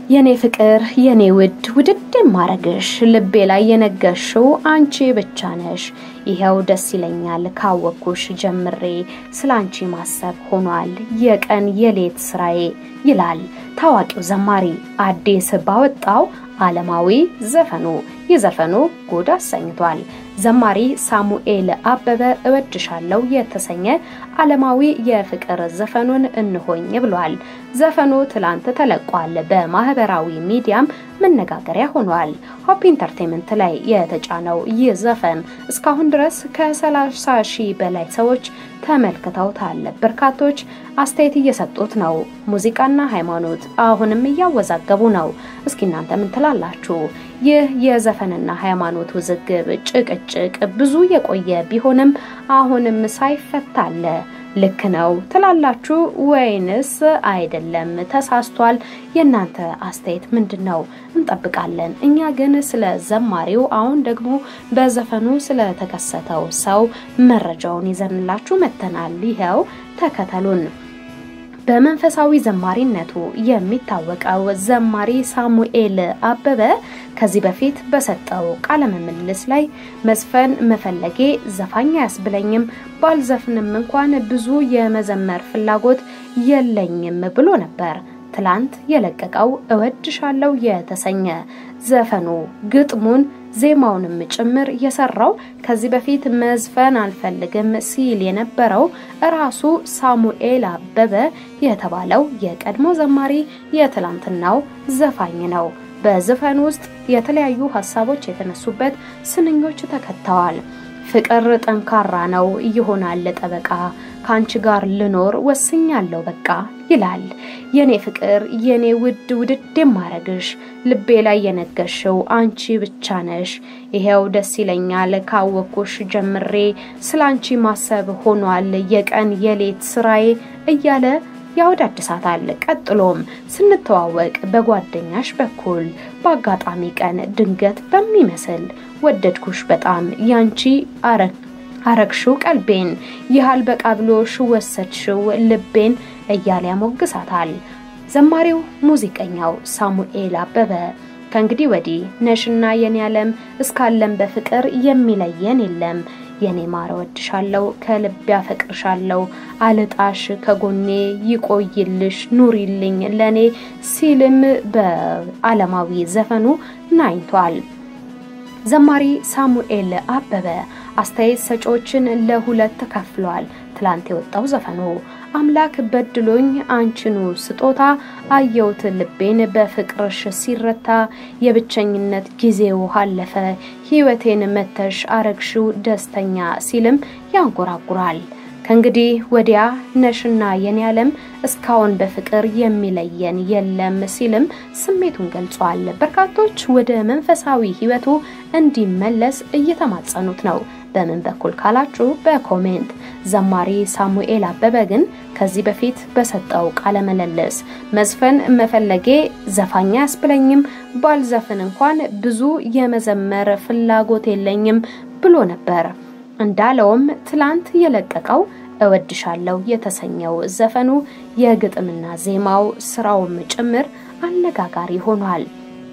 የኔ ፍቅር የኔ ውድ ውድድ የማረግሽ ልቤ ላይ የነገሽው አንቺ ብቻ ነሽ። ይኸው ደስ ይለኛል ካወቅኩሽ ጀምሬ ስለ አንቺ ማሰብ ሆኗል የቀን የሌት ስራዬ ይላል ታዋቂው ዘማሪ አዲስ ባወጣው ዓለማዊ ዘፈኑ። ይህ ዘፈኑ ጉድ አሰኝቷል። ዘማሪ ሳሙኤል አበበ እወድሻለሁ የተሰኘ ዓለማዊ የፍቅር ዘፈኑን እንሆኝ ብሏል። ዘፈኑ ትላንት ተለቋል። በማህበራዊ ሚዲያም መነጋገሪያ ሆኗል። ሆፕ ኢንተርቴንመንት ላይ የተጫነው ይህ ዘፈን እስካሁን ድረስ ከ30 ሺህ በላይ ሰዎች ተመልክተውታል። በርካቶች አስተያየት እየሰጡት ነው። ሙዚቃና ሃይማኖት አሁንም እያወዛገቡ ነው። እስኪ እናንተ ምን ትላላችሁ? ይህ የዘፈንና ሃይማኖት ውዝግብ ጭቅጭቅ ብዙ የቆየ ቢሆንም አሁንም ሳይፈታ አለ። ልክ ነው ትላላችሁ ወይንስ አይደለም? ተሳስቷል? የእናንተ አስተያየት ምንድን ነው? እንጠብቃለን። እኛ ግን ስለ ዘማሪው አሁን ደግሞ በዘፈኑ ስለተከሰተው ሰው መረጃውን ይዘንላችሁ መጥተናል። ይኸው ተከተሉን። በመንፈሳዊ ዘማሪነቱ የሚታወቀው ዘማሪ ሳሙኤል አበበ ከዚህ በፊት በሰጠው ቃለ ምልልስ ላይ መዝፈን መፈለጌ ዘፋኝ አያስብለኝም፣ ባልዘፍንም እንኳን ብዙ የመዘመር ፍላጎት የለኝም ብሎ ነበር። ትላንት የለቀቀው እወድሻለሁ የተሰኘ ዘፈኑ ግጥሙን ዜማውንም ጭምር የሰራው ከዚህ በፊት መዝፈን አልፈልግም ሲል የነበረው ራሱ ሳሙኤል አበበ የተባለው የቀድሞ ዘማሪ የትላንትናው ዘፋኝ ነው። በዘፈኑ ውስጥ የተለያዩ ሀሳቦች የተነሱበት ስንኞች ተከተዋል። ፍቅር ጠንካራ ነው ይሆናል ጠበቃ ከአንቺ ጋር ልኖር ወስኛለሁ በቃ ይላል። የኔ ፍቅር የኔ ውድ ውድድ የማረግሽ ልቤ ላይ የነገሽው አንቺ ብቻ ነሽ። ይሄው ደስ ይለኛል ካወቅኩሽ ጀምሬ ስለ አንቺ ማሰብ ሆኗል የቀን የሌት ስራዬ እያለ ያወዳድሳታል። ቀጥሎም ስንተዋወቅ በጓደኛሽ በኩል በአጋጣሚ ቀን ድንገት በሚመስል ወደድኩሽ በጣም ያንቺ አረግ አረግሽው ቀልቤን ይሃል በቃ ብሎሽ ወሰድሽው ልቤን እያለ ያሞግሳታል። ዘማሪው ሙዚቀኛው ሳሙኤል አበበ ከእንግዲህ ወዲህ ነሽና የኔ ዓለም እስካለም በፍቅር የሚለየን የለም የኔ ማር ወድሻለሁ ከልብ ያፈቅርሻለሁ አልጣሽ ከጎኔ ይቆይልሽ ኑሪልኝ ለኔ ሲልም በዓለማዊ ዘፈኑ ናኝቷል። ዘማሪ ሳሙኤል አበበ አስተያየት ሰጪዎችን ለሁለት ከፍሏል። ትላንት የወጣው ዘፈኑ አምላክ በድሎኝ አንቺኑ ስጦታ አየውት ልቤን በፍቅርሽ ሲረታ የብቸኝነት ጊዜው አለፈ ሕይወቴን መተሽ አረግሽው ደስተኛ ሲልም ያንጎራጉራል። ከእንግዲህ ወዲያ ነሽና የኔ ዓለም እስካሁን በፍቅር የሚለየን የለም ሲልም ስሜቱን ገልጿል። በርካቶች ወደ መንፈሳዊ ሕይወቱ እንዲመለስ እየተማጸኑት ነው። በምን በኩል ካላችሁ በኮሜንት ዘማሪ ሳሙኤል አበበ ግን ከዚህ በፊት በሰጠው ቃለ ምልልስ መዝፈን መፈለጌ ዘፋኝ አያስብለኝም፣ ባልዘፍን እንኳን ብዙ የመዘመር ፍላጎት የለኝም ብሎ ነበር። እንዳለውም ትላንት የለቀቀው እወድሻለሁ የተሰኘው ዘፈኑ የግጥምና ዜማው ስራውም ጭምር አነጋጋሪ ሆኗል።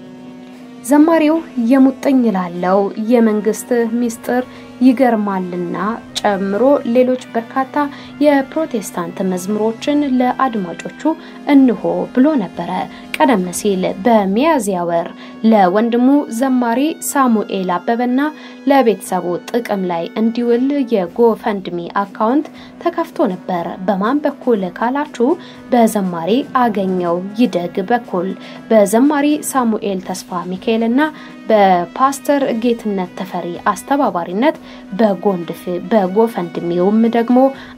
ዘማሪው የሙጥኝ ላለው የመንግስት ሚስጥር ይገርማልና ጨምሮ ሌሎች በርካታ የፕሮቴስታንት መዝሙሮችን ለአድማጮቹ እንሆ ብሎ ነበረ። ቀደም ሲል በሚያዝያ ወር ለወንድሙ ዘማሪ ሳሙኤል አበበና ለቤተሰቡ ጥቅም ላይ እንዲውል የጎፈንድሚ አካውንት ተከፍቶ ነበር። በማን በኩል ካላችሁ በዘማሪ አገኘው ይደግ በኩል በዘማሪ ሳሙኤል ተስፋ ሚካኤልና በፓስተር ጌትነት ተፈሪ አስተባባሪነት በጎንድፍ በጎፈንድሚውም ደግሞ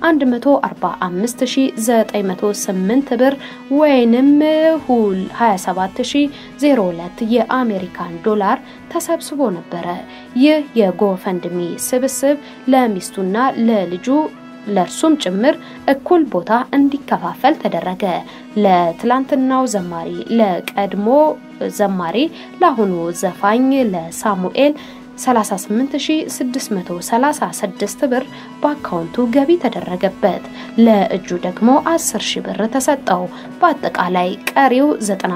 145908 ብር ወይንም 27002 የአሜሪካን ዶላር ተሰብስቦ ነበረ። ይህ የጎፈንድሚ ስብስብ ለሚስቱና ለልጁ ለእርሱም ጭምር እኩል ቦታ እንዲከፋፈል ተደረገ። ለትላንትናው ዘማሪ ለቀድሞ ዘማሪ ለአሁኑ ዘፋኝ ለሳሙኤል 38636 ብር በአካውንቱ ገቢ ተደረገበት። ለእጁ ደግሞ 10 ሺ ብር ተሰጠው። በአጠቃላይ ቀሪው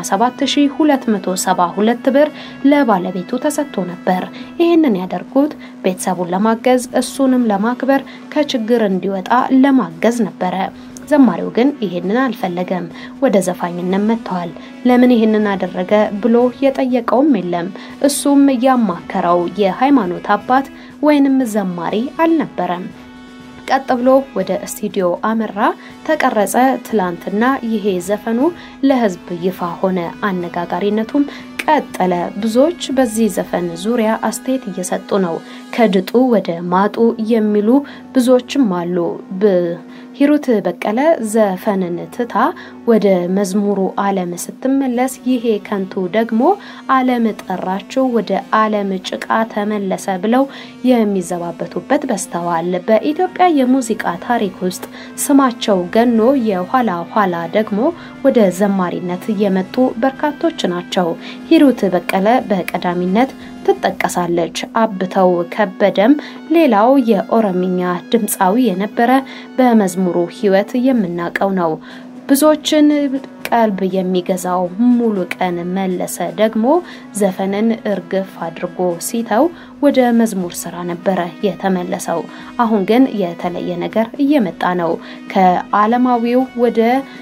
97272 ብር ለባለቤቱ ተሰጥቶ ነበር። ይህንን ያደርጉት ቤተሰቡን ለማገዝ እሱንም ለማክበር ከችግር እንዲወጣ ለማገዝ ነበረ። ዘማሪው ግን ይሄንን አልፈለገም። ወደ ዘፋኝነት መጥተዋል። ለምን ይሄንን አደረገ ብሎ የጠየቀውም የለም። እሱም ያማከረው የሃይማኖት አባት ወይንም ዘማሪ አልነበረም። ቀጥ ብሎ ወደ ስቱዲዮ አመራ፣ ተቀረጸ። ትላንትና ይሄ ዘፈኑ ለህዝብ ይፋ ሆነ። አነጋጋሪነቱም ቀጠለ። ብዙዎች በዚህ ዘፈን ዙሪያ አስተያየት እየሰጡ ነው። ከድጡ ወደ ማጡ የሚሉ ብዙዎችም አሉ። ሂሩት በቀለ ዘፈንን ትታ ወደ መዝሙሩ ዓለም ስትመለስ ይሄ ከንቱ ደግሞ ዓለም ጠራችው ወደ ዓለም ጭቃ ተመለሰ ብለው የሚዘባበቱበት በስተዋል። በኢትዮጵያ የሙዚቃ ታሪክ ውስጥ ስማቸው ገኖ የኋላ ኋላ ደግሞ ወደ ዘማሪነት የመጡ በርካቶች ናቸው። ሂሩት በቀለ በቀዳሚነት ትጠቀሳለች። አብተው ከበደም ሌላው የኦሮምኛ ድምፃዊ የነበረ በመዝሙሩ ሕይወት የምናውቀው ነው። ብዙዎችን ቀልብ የሚገዛው ሙሉ ቀን መለሰ ደግሞ ዘፈንን እርግፍ አድርጎ ሲተው ወደ መዝሙር ስራ ነበረ የተመለሰው። አሁን ግን የተለየ ነገር እየመጣ ነው። ከዓለማዊው ወደ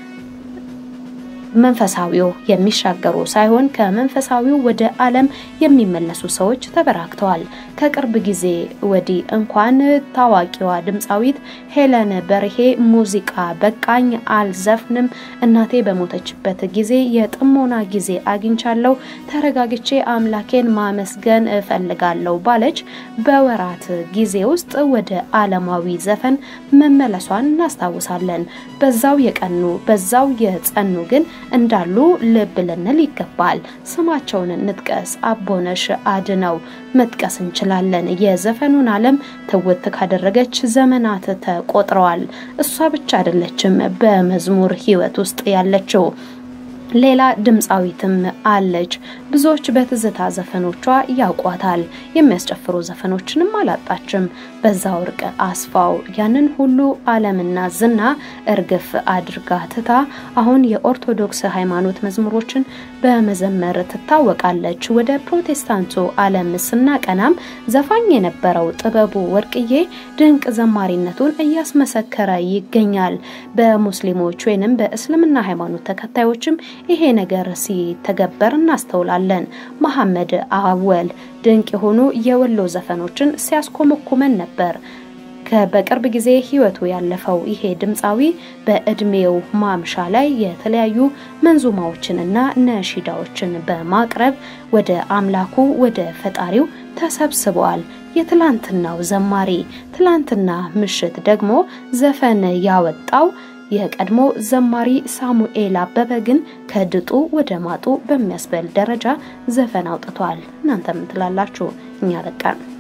መንፈሳዊው የሚሻገሩ ሳይሆን ከመንፈሳዊው ወደ ዓለም የሚመለሱ ሰዎች ተበራክተዋል። ከቅርብ ጊዜ ወዲህ እንኳን ታዋቂዋ ድምፃዊት ሄለን በርሄ ሙዚቃ በቃኝ፣ አልዘፍንም፣ እናቴ በሞተችበት ጊዜ የጥሞና ጊዜ አግኝቻለሁ፣ ተረጋግቼ አምላኬን ማመስገን እፈልጋለሁ ባለች በወራት ጊዜ ውስጥ ወደ ዓለማዊ ዘፈን መመለሷን እናስታውሳለን። በዛው የቀኑ በዛው የጸኑ ግን እንዳሉ ልብ ልንል ይገባል። ስማቸውን እንጥቀስ። አቦነሽ አድነው መጥቀስ እንችላለን። የዘፈኑን ዓለም ትውት ካደረገች ዘመናት ተቆጥረዋል። እሷ ብቻ አይደለችም በመዝሙር ሕይወት ውስጥ ያለችው። ሌላ ድምፃዊትም አለች። ብዙዎች በትዝታ ዘፈኖቿ ያውቋታል። የሚያስጨፍሩ ዘፈኖችንም አላጣችም። በዛ ወርቅ አስፋው ያንን ሁሉ ዓለምና ዝና እርግፍ አድርጋ ትታ አሁን የኦርቶዶክስ ሃይማኖት መዝሙሮችን በመዘመር ትታወቃለች። ወደ ፕሮቴስታንቱ ዓለም ስናቀናም ዘፋኝ የነበረው ጥበቡ ወርቅዬ ድንቅ ዘማሪነቱን እያስመሰከረ ይገኛል። በሙስሊሞች ወይንም በእስልምና ሃይማኖት ተከታዮችም ይሄ ነገር ሲተገበር እናስተውላለን። መሐመድ አወል ድንቅ የሆኑ የወሎ ዘፈኖችን ሲያስኮመኩመን ነበር። በቅርብ ጊዜ ህይወቱ ያለፈው ይሄ ድምፃዊ በእድሜው ማምሻ ላይ የተለያዩ መንዙማዎችንና ነሺዳዎችን በማቅረብ ወደ አምላኩ ወደ ፈጣሪው ተሰብስበዋል። የትላንትናው ዘማሪ ትላንትና ምሽት ደግሞ ዘፈን ያወጣው የቀድሞ ዘማሪ ሳሙኤል አበበ ግን ከድጡ ወደ ማጡ በሚያስበል ደረጃ ዘፈን አውጥቷል። እናንተ ምን ትላላችሁ? እኛ በቃን።